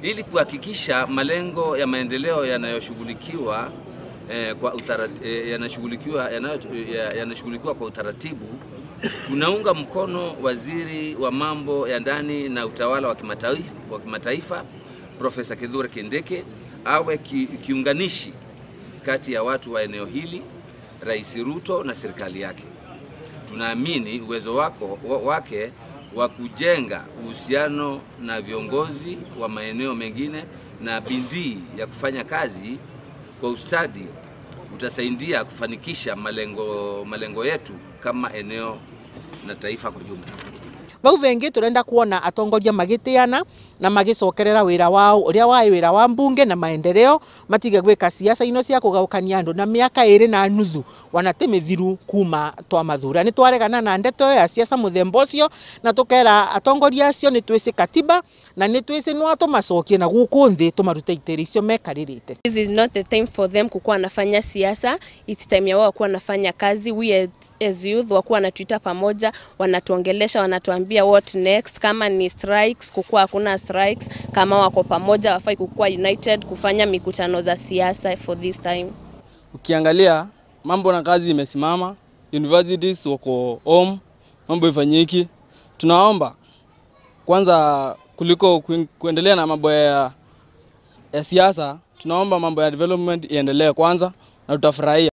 ili kuhakikisha malengo ya maendeleo yanayoshughulikiwa eh, kwa utarat, eh, yanashughulikiwa yanayo- ya- yanashughulikiwa kwa utaratibu. Tunaunga mkono waziri wa mambo ya ndani na utawala wa kimataifa, wa kimataifa Profesa Kithure Kindiki awe ki, kiunganishi kati ya watu wa eneo hili, Rais Ruto na serikali yake. Tunaamini uwezo wako, wa- wake wa kujenga uhusiano na viongozi wa maeneo mengine na bidii ya kufanya kazi kwa ustadi utasaidia kufanikisha malengo, malengo yetu kama eneo na taifa kwa jumla. vau vengi turenda kuona atongoria magitiana na magicokerera wira wao uria wai wira wa mbunge na maendeleo matige gwika siasa ino cia kugaukania andu na miaka iri na nuthu wanate mithiru kuma twa mathura ni twaregana na ndeto ĩyo ya siasa muthemba ucio na tukera atongoria acio ni twisi katiba na ni twisi no tumacokie na guku nthi tumarute itiri icio mekaririte This is not the time for them kukuwa wanafanya siasa. It's time ya wao kuwa wanafanya kazi. We as- as youth wakuwa wanatuita pamoja, wanatuongelesha, wanatuambia what next. Kama ni strikes, kukuwa hakuna strikes. Kama wako pamoja, wafai kukuwa united kufanya mikutano za siasa for this time. Ukiangalia mambo na kazi imesimama, universities wako home, mambo ifanyiki. Tunaomba kwanza, kuliko kuen- kuendelea na mambo ya, ya siasa, tunaomba mambo ya development iendelee kwanza na tutafurahia.